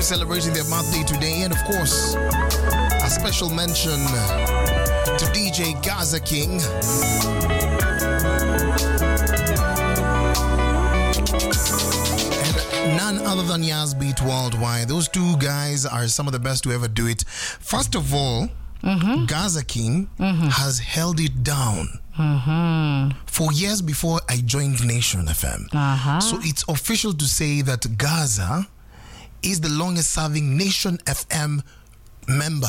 who's celebrating their birthday today. And of course, a special mention to DJ Gaza King. And none other than Yazbeat Worldwide. Those two guys are some of the best to ever do it. First of all, Gaza King has held it down for years before I joined Nation FM. Uh-huh. So it's official to say that Gaza is the longest serving Nation FM member.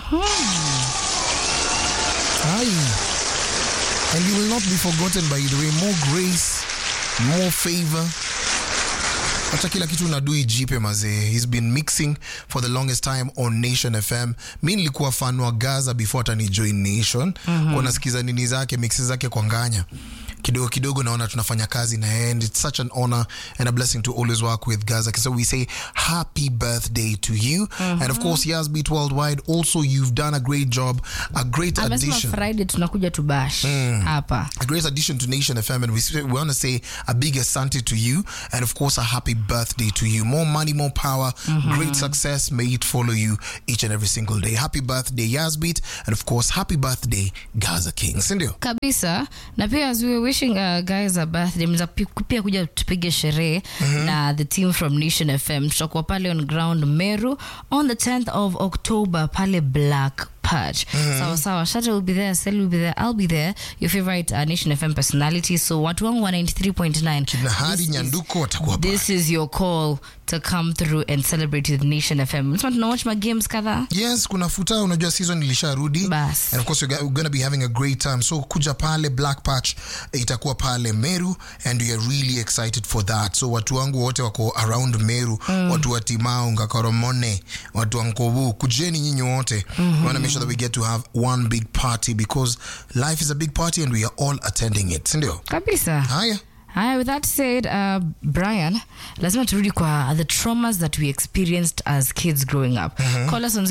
Aye. And you will not be forgotten by the way. More grace, more favor. Hata kila kitu unadu ijipe mazee. He's been mixing for the longest time on Nation FM. Mi nilikuwa fan wa Gaza before hata ni join Nation. Kwa nasikiza nini zake, mixes zake kwa nganya. Kidogo kidogo naona tunafanya kazi na yeye and it's such an honor and a blessing to always work with Gaza. So we say happy birthday to you. And of course, Yazbeat Worldwide, also you've done a great job, a great amesema addition. friday tunakuja tubash hapa a great addition to Nation FM, and we, we want to say a big asante to you, and of course, a happy birthday to you. More money, more power, great success. May it follow you each and every single day. Happy birthday, Yazbeat, and of course, happy birthday, Gaza King. Sindio? kabisa na pia as we were wishing uh, guys a birthday mza pia kuja tupige sherehe na the team from nation fm tutakuwa pale on ground meru on the 10th of october pale black patch sawa sawa shata will be there sel will be there i'll be there your favorite uh, nation fm personality so watu wangu wa 93.9 Na Hari This is- Nyanduko watakuwa pale. this is your call to come through and celebrate with nation fm Msema tuna watch my games kadhaa Yes, kuna futa, unajua season ilisharudi. Bas. And of course, we're going to be having a great time. So kuja pale Black Patch itakuwa pale Meru and we are really excited for that. So watu wangu wote wako around Meru, watu wa Timau, Ngakoromone, watu wa Nkobu, kujeni nyinyi wote. We want to make sure that we get to have one big party because life is a big party and we are all attending it. Sindio? kabisa Haya. Haya, with that said, uh, Brian, lazima turudi kwa the traumas that we experienced as kids growing up. Call us on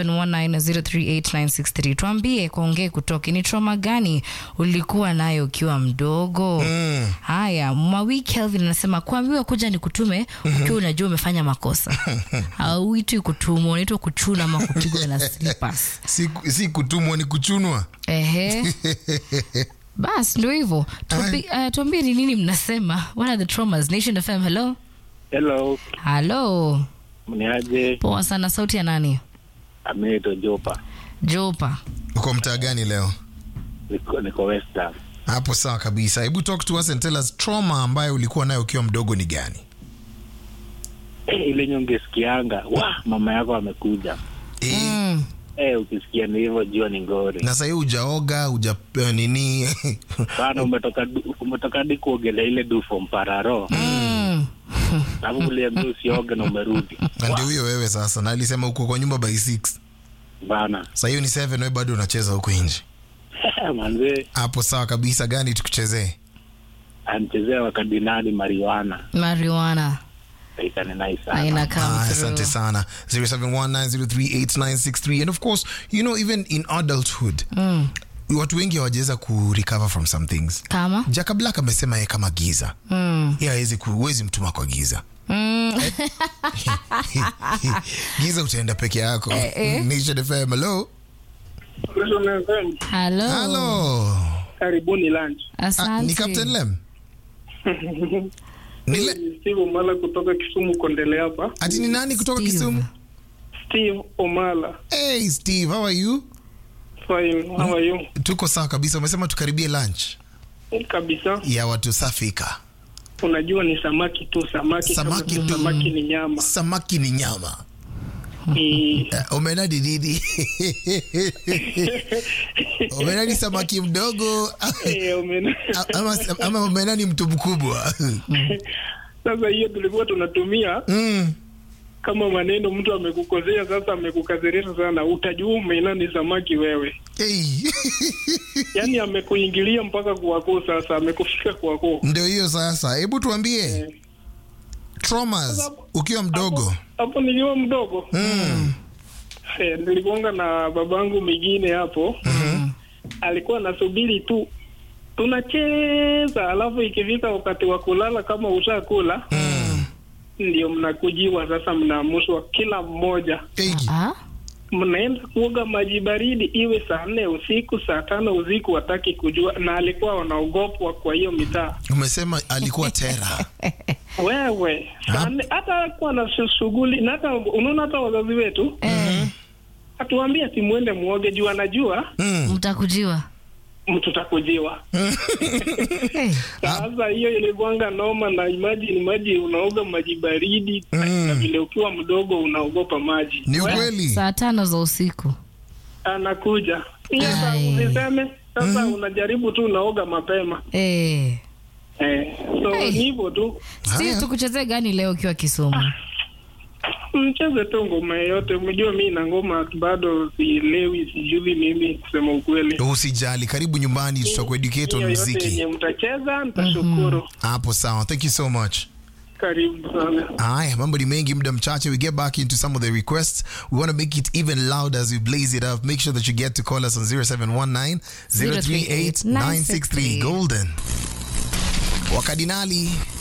0719038963. Tuambie kuongee kutoki ni trauma gani ulikuwa nayo ukiwa mdogo? Haya, Mwawi Kelvin anasema kuambiwa kuja ni kutume ukiwa unajua umefanya makosa. Hauitwi kutumwa, unaitwa kuchuna ama kupigwa na slippers. Si, si kutumwa ni kuchunwa. Ehe. Bas, ndio hivyo. Tuambi- uh, Tuambie ni nini mnasema. What are the traumas? Nation FM, hello. Hello, Halo. mniaje? Poa sana, sauti ya nani? Ameto Jopa, Jopa. Uko mtaa gani leo? niko, niko Western. Hapo sawa kabisa. Hebu talk to us and tell us trauma ambayo ulikuwa nayo ukiwa mdogo ni gani? Eh, ile nyonge sikianga wa mama yako amekuja. Eh, Mm. Eh, ukisikia ni hivyo jua ni ngori na sahii ujaoga uja uh, nini sana. Umetoka du- umetoka hadi kuogelea ile dufo mpararo, Mm. alafu uliambia usioge na umerudi na ndio huyo wewe sasa na alisema uko kwa nyumba by 6 bana. saa hiyo ni 7 wewe bado unacheza huko nje Manzee hapo sawa kabisa gani tukuchezee anchezea wakadinali mariwana Marijuana. ikanenai Na sana. ina come Ah, through. asante sana 0719038963 and of course you know even in adulthood Mm. watu wengi hawajaweza kurecover from some things Kama? jaka black amesema ye kama giza Mm. ye hawezi huwezi mtuma kwa giza Mm. giza utaenda peke yako eh. Nation FM hello Hello. hello Karibuni lunch. ah, Asante. ni Captain Lem ni le- Ni Steve Omala kutoka Kisumu Kondele hapa. ati ni nani kutoka Steve. Kisumu Steve Omala. hey Steve how are you Fine. How are you? tuko sawa kabisa umesema tukaribie lunch Kabisa. ya watu safika Unajua ni samaki tu, samaki Samaki kama tu. samaki ni nyama. samaki ni nyama Ni Eh, umenadi nini umenadi samaki mdogo eh, umena- ama, ama umenani mtu mkubwa Sasa hiyo tulikuwa tunatumia mm. kama maneno, mtu amekukosea, sasa amekukasirisha sana, utajua umena ni samaki wewe. hey. Yaani amekuingilia mpaka kwako, sasa amekufika kwako. ndio hiyo sasa hebu tuambie traumas ukiwa mdogo Hapo niliwa mdogo mm. Eh, nilikuanga na babangu mwingine hapo alikuwa anasubiri tu tunacheza, alafu ikifika wakati wa kulala, kama ushakula ndio mnakujiwa sasa, mnaamushwa kila mmoja, Hey, Ah? mnaenda kuoga maji baridi, iwe saa nne usiku, saa tano usiku, wataki kujua, na alikuwa wanaogopwa kwa hiyo mitaa. umesema alikuwa tera. Wewe saa nne, hata kuwa na shu- shughuli na hata unaona, hata wazazi wetu Eh, hatuambia ati mwende muoge juu anajua Mm. mtakujiwa. mtutakujiwa. Hey. Sasa hiyo ilikuanga noma, na imagine maji unaoga maji baridi na vile ukiwa mdogo unaogopa maji. Ni We, ukweli. Saa tano za usiku. anakuja hiyo saa Ai. usiseme sasa, unajaribu tu unaoga mapema Eh. eh, so Hey. ni hivyo tu, Si Haya. tukuchezee gani leo ukiwa Kisumu? mcheze tu ngoma yoyote. Umejua mi na ngoma bado sielewi, sijui mimi kusema ukweli. Usijali, karibu nyumbani, tutakueducate on Hiyo yote muziki. yenye mtacheza nitashukuru. Hapo sawa. Thank you so much. Karibu sana. Haya, mambo ni mengi, muda mchache. We get back into some of the requests. We want to make it even louder as we blaze it up. Make sure that you get to call us on 0719 038 963 Golden. Wakadinali